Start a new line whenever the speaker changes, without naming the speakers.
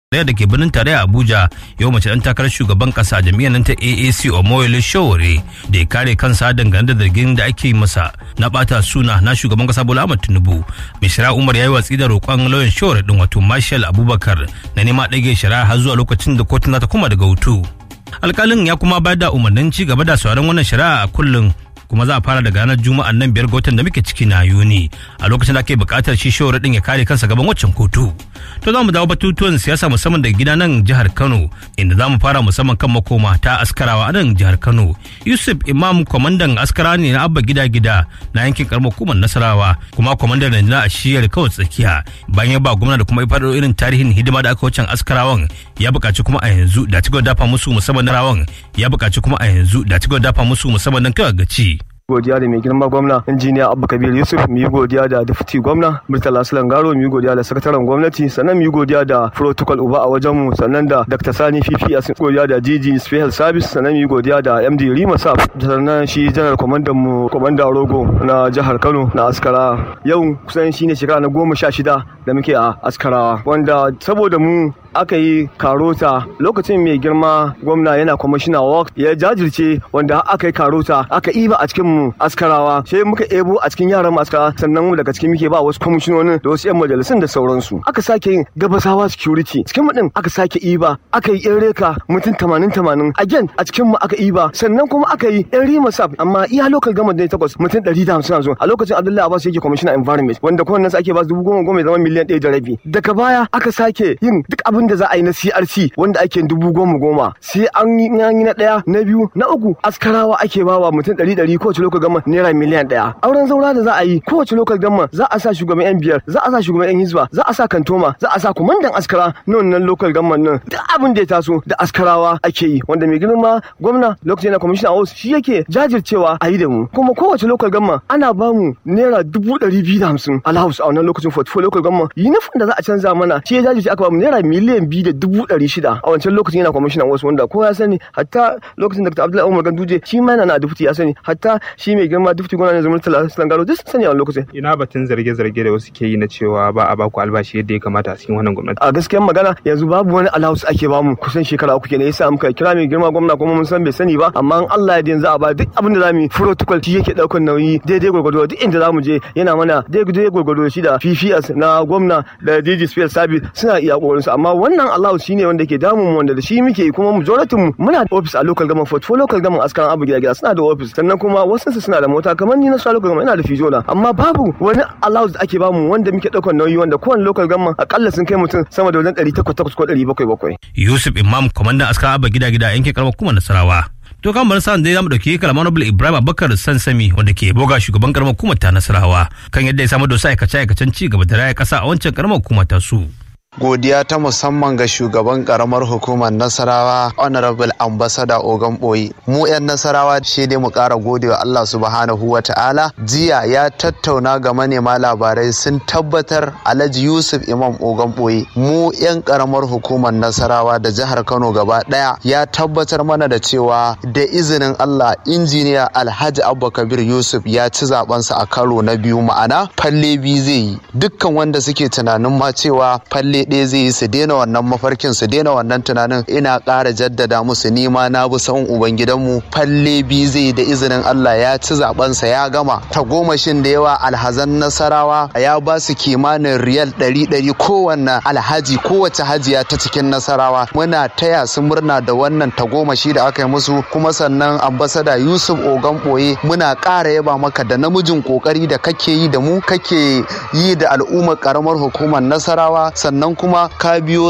tarayya da ke birnin tarayya Abuja yau mace dan takarar shugaban kasa jami'ar nan ta AAC Omoyele Showore da ya kare kansa dangane da zargin da ake masa na bata suna na shugaban kasa Bola Ahmed Tinubu. Mishra Umar ya yi watsi da roƙon lauyan Showore din wato Marshal Abubakar na nema ɗage shari'a har zuwa lokacin da kotun za ta kuma daga hutu. Alkalin ya kuma bayar da umarnin ci gaba da sauran wannan shari'a a kullum kuma za a fara daga ranar juma'an nan biyar ga watan da muke ciki na yuni a lokacin da ake buƙatar shi shawar din ya kare kansa gaban waccan kotu to za mu dawo batutuwan siyasa musamman daga gida nan jihar kano inda za mu fara musamman kan makoma ta askarawa a nan jihar kano yusuf imam kwamandan askara ne na abba gida gida na yankin karamar hukumar nasarawa kuma kwamandan rundunar a shiyar kawai tsakiya bayan ya ba gwamna da kuma ifar irin tarihin hidima da aka wucin askarawan ya buƙaci kuma a yanzu da ci dafa musu musamman na rawan ya buƙaci kuma a yanzu da ci dafa musu musamman nan kawai gaci
godiya da mai girma gwamna injiniya abu kabir yusuf mu yi godiya da dafti gwamna murtala sulan garo mu yi godiya da sakataren gwamnati sannan mu yi godiya da protocol uba a wajen mu sannan da dr sani fifi a godiya da gg special service sannan mu yi godiya da md rima saf sannan shi janar kwamandan mu kwamanda rogo na jihar kano na askara yau kusan shine shekara na goma sha shida da muke a askarawa wanda saboda mu aka yi karota lokacin mai girma gwamna yana kwamishina work ya jajirce wanda aka yi karota aka iba a cikin mu askarawa sai muka ebo a cikin yaran mu askara sannan mu daga cikin muke ba wasu kwamishinonin da wasu yan majalisun da sauransu aka sake yin gabasawa security cikin mu din aka sake iba aka yi yan reka mutum tamanin tamanin again a cikin mu aka iba sannan kuma aka yi yan rima sab amma iya local government ne takwas mutum ɗari da hamsin a lokacin abdullahi abbas yake kwamishina environment wanda kowannen ake ba dubu goma goma zama miliyan ɗaya da rabi daga baya aka sake yin duk abin da za a yi na CRC wanda ake dubu goma goma sai an yi na ɗaya na biyu na uku askarawa ake bawa mutum ɗari ɗari kowace lokal gama naira miliyan ɗaya auren zaura da za a yi kowace lokal gama za a sa shugaban yan biyar za a sa shugaban yan hizba za a sa kantoma za a sa kumandan askara na wannan lokal gama nan duk abin da ya taso da askarawa ake yi wanda mai girma gwamna lokacin na kwamishina a shi yake jajircewa a yi da mu kuma kowace lokal gama ana bamu naira dubu ɗari biyu da hamsin alhaus a wannan lokacin 44 lokal gama yunifin da za a canza mana shi ya jajirce aka bamu naira miliyan biyu da dubu ɗari shida a wancan lokacin yana kwamishinan wasu wanda ko ya sani hatta lokacin da Abdullahi Umar Ganduje shi ma yana na dufti ya sani hatta shi mai girma dufti gona ne zaman talan garo duk sani a lokacin.
Ina batun zarge-zarge da wasu ke yi na cewa ba a baku albashi yadda ya kamata a cikin wannan gwamnati.
A gaskiyar magana yanzu babu wani allowance ake bamu kusan shekara uku kenan yasa muka kira mai girma gwamna kuma mun san bai sani ba amma in Allah ya yanzu a ba duk abin da zamu yi protocol shi yake daukar nauyi daidai gwargwado duk inda zamu je yana mana daidai gwargwado shi da PPS na gwamna da DG Special Service suna iya kokarin su amma wannan allowance shine wanda ke damun mu wanda da shi muke kuma majority mu muna da office a local government fort for local government askaran abu gida gida suna da office sannan kuma wasu su suna da mota kamar ni na sa local government ina da fijola amma babu wani allowance da ake bamu wanda muke daukar nauyi wanda kowane local government akalla sun kai mutum sama da wajen 800 ko 700
Yusuf Imam kwamandan askaran abu gida gida yankin karamar kuma Nasarawa to kan bar sa'an dai zamu dauki kalamar Nobel Ibrahim Abubakar Sansami wanda ke boga shugaban karamar hukumar ta Nasarawa kan yadda ya samu da wasu aikace-aikacen ci gaba da raya kasa a wancan karamar hukumar ta su.
godiya ta musamman ga shugaban karamar hukumar nasarawa honorable ambassador ogan boyi mu 'yan nasarawa shi dai mu kara godewa allah subhanahu wa ta'ala jiya ya tattauna ga manema labarai sun tabbatar alhaji yusuf imam ogan boyi mu 'yan karamar hukumar nasarawa da jihar kano gaba daya ya tabbatar mana da cewa da izinin allah injiniya alhaji abba kabir yusuf ya ci zabensa a karo na biyu ma'ana falle biyu zai yi dukkan wanda suke tunanin ma cewa falle ɗaya zai yi su daina wannan mafarkin su daina wannan tunanin ina ƙara jaddada musu nima na bi sahun ubangidanmu falle biyu zai yi da izinin Allah ya ci zabensa ya gama tagomashin da yawa alhazan nasarawa ya ba su kimanin riyal ɗari ɗari kowanne alhaji kowace hajiya ta cikin nasarawa muna taya su murna da wannan tagomashi da aka yi musu kuma sannan ambasada yusuf ogan ɓoye muna ƙara yaba maka da namijin ƙoƙari da kake yi da mu kake yi da al'ummar ƙaramar hukumar nasarawa sannan kuma ka biyo